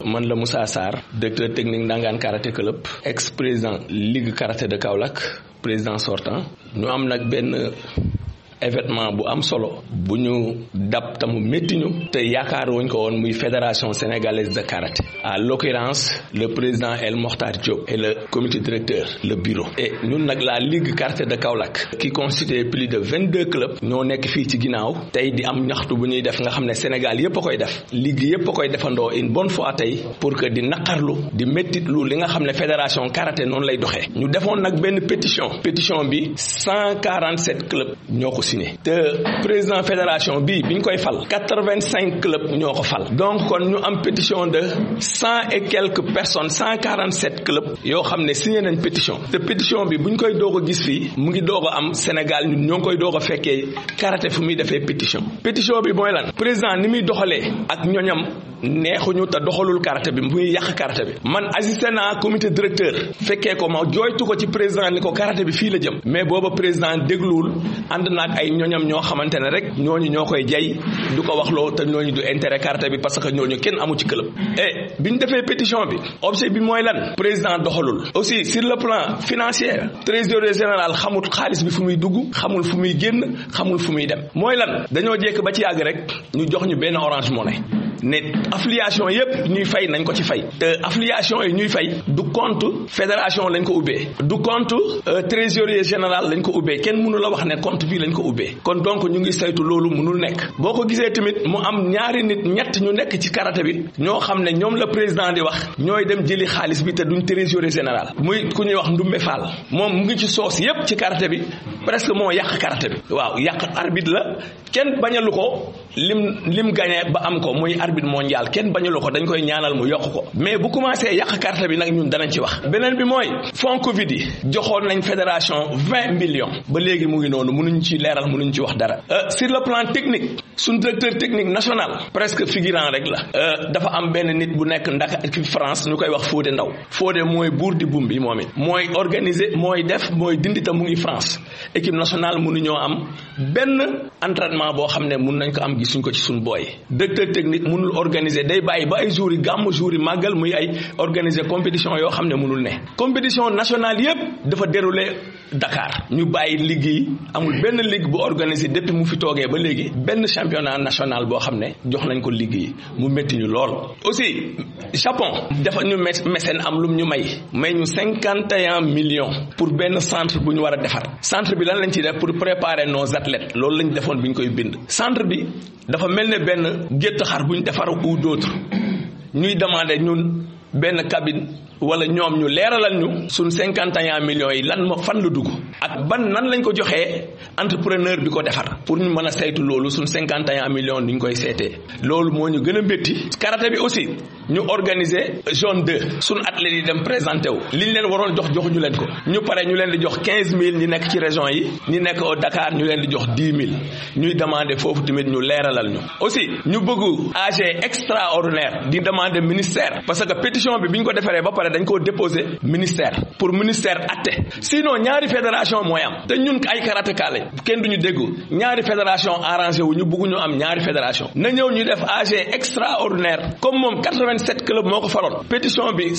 man la Moussa Sarr directeur technique Ndangaan karaté club ex président ligue karaté de Kaolack président sortant ñu am nag benn événement bu am solo bu ñu dab tamu métti ñu te yaakaar wuñ ko woon muy fédération sénégalaise de karaté à l'occurrence le président El Mokhtar Diop et le comité directeur le bureau et ñun nag la ligue karaté de Kaolack qui constitue plus de vingt deux clubs ñoo nekk fii ci ginnaaw tey di am ñaxtu bu ñuy def nga xam ne Sénégal yépp a koy def ligue yépp a koy defandoo une bonne fois tey pour que di naqarlu di méttitlu li nga xam ne fédération karaté noonu lay doxee ñu defoon nag benn pétition pétition bi cent quarante sept clubs ñoo ko signé te président fédération bi biñ koy fal quatre-vingt-cinq clubs ñoo ko fal donc kon ñu am pétition de cent et quelques personnes cent quarante-sept clubs yoo xam ne signé nañ pétition te pétition bi buñ koy doog a gis fii mu ngi doog a am Sénégal ñun ñoo ngi koy doog a fekkee karaté fu muy defee pétition pétition bi mooy lan président ni muy doxalee ak ñoñam neexuñu te doxalul karaté bi muy yàq karaté bi man assisté naa comité directeur fekkee ko ma jooytu ko ci président ni ko karaté bi fii la jëm mais booba président dégluwul ànd naag ay ñoñam ñoo xamante ne rek ñooñu ñoo koy jay du ko waxloo te ñooñu du intérêt karaté bi parce que ñooñu kenn amu ci club et bi ñu defee pétition bi objet bi mooy lan président doxalul aussi sur le plan financier trésorier général xamul xaalis bi fu muy dugg xamul fu muy génn xamul fu muy dem mooy lan dañoo jékk ba ci yàgg rek ñu jox ñu benn orange money ne affiliation yépp ñuy fay nañ ko ci fay te affiliation yi ñuy fay du compte fédération lañ ko ubbee du compte trésorier général lañ ko ubbee kenn mënu la wax ne compte bii lañ ko ubbee kon donc ñu ngi saytu loolu mënul nekk boo ko gisee tamit mu am ñaari nit ñett ñu nekk ci karaté bi ñoo xam ne ñoom la président di wax ñooy dem jëli xaalis bi te duñ trésorier général muy ku ñuy wax Ndumbe Fall moom mu ngi ci soos yépp ci karaté bi presque moo yàq karaté bi waaw yàq arbitre la kenn bañalu ko lim lim gagné ba am ko muy arbitre mondial kenn bañalu ko dañ koy ñaanal mu yokk ko mais bu commencé yàq carte bi nag ñun danañ ci wax beneen bi mooy fonds Covid yi joxoon nañ fédération vingt millions ba léegi mu ngi noonu mënuñ ci leeral mënuñ ci wax dara sur le plan technique suñ directeur technique national presque figurant rek la dafa am benn nit bu nekk ndaka France ñu koy wax Fodé Ndaw Fodé mooy buur di bum bi moom it mooy organiser mooy def mooy dindi ta mu ngi France équipe nationale mënuñoo am benn entraînement boo xam ne mun nañ ko am gisuñ ko ci suñ booy directeur technique mënul organiser day bàyyi ba ay jours yi gàmm jours yi màggal muy ay organiser compétition yoo xam ne mënul ne compétition nationale yépp dafa déroulé Dakar ñu bàyyi liggéey amul benn ligue bu organisé depuis mu fi toogee ba léegi benn championnat national boo xam ne jox nañ ko liggéey mu métti ñu lool. aussi Japon dafa ñu mécène am lum ñu may may ñu cinquante et un millions pour benn centre bu ñu war a defar centre bi lan lañ ci def pour préparer nos athlètes loolu lañ defoon bi ñu koy bind centre bi dafa mel ne benn gétt xar bu ñu defar ou d'autres ñuy demander ñun benn cabine. wala ñoom ñu leeralal ñu suñ cinquante et un millions yi lan ma fan la dugg ak ban nan lañ ko joxee entrepreneur bi ko defar pour ñu mën a saytu loolu suñ cinquante et un millions ni ñu koy seetee loolu moo ñu gën a métti karaté bi aussi ñu organiser zone 2 suñ athlètes yi dem présenté wu liñ leen waroon jox joxuñu leen ko ñu pare ñu leen di jox quinze mille ñi nekk ci région yi ñi nekk au Dakar ñu leen di jox dix mille ñuy demander foofu tamit ñu leeralal ñu aussi ñu bëgg AG extraordinaire di demander ministère parce que pétition bi bi ñu ko defaree ba pare dañ koo déposé ministère pour ministère atte sinon ñaari fédération mooy am te ñun ay karatéka lañ kenn duñu déggu ñaari fédération arrangé wu ñu bëgg ñu am ñaari fédération na ñëw ñu def AG extraordinaire comme moom 87 club moo ko faloon pétition bi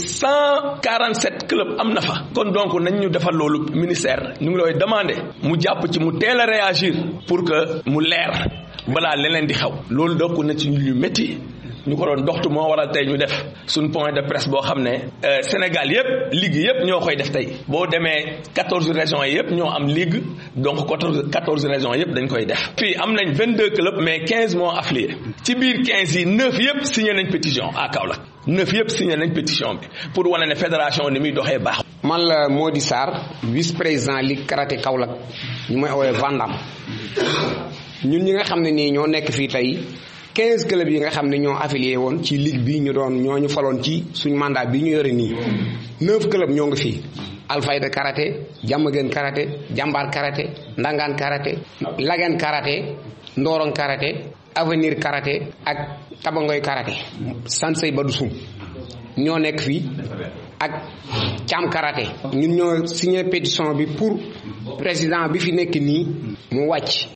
147 club am na fa kon donc nañ ñu defal loolu ministère ñu ngi lay demandé mu jàpp ci mu teel a réagir pour que mu leer balaa leneen di xew loolu dokk na ci ñu métti ñu ko doon doxtu moo waral tey ñu def suñ point de presse boo xam ne Sénégal yëpp ligue yëpp ñoo koy def tey boo demee quatorze régions yi yëpp ñoo am ligue donc quatorze quatorze régions yëpp dañ koy def fii am nañ vingt deux clubs mais quinze moo affiliés ci biir quinze yi neuf yëpp signé nañ pétition à Kaolack neuf yëpp signé nañ pétition bi pour wane ne fédération ni muy doxee baax man la Mody Sarr vice président ligue karaté Kaolack ñu may woowee Vandam ñun ñi nga xam ne nii ñoo nekk fii tey quinze clubs yi nga xam ne ñoo affilié woon ci ligue bi ñu doon ñoo ñu faloon ci suñ mandat bi ñu yore nii neuf clubs ñoo ngi fii Alfayda karaté Jàmmagën karaté Jàmbaar karaté Ndangaan karaté Lagan karaté Ndorong karaté Avenir karaté ak Tabangoy karaté Sansey Badousoum ñoo nekk fii ak Thiam karaté ñun ñoo signé pétition bi pour président bi fi nekk nii mu wàcc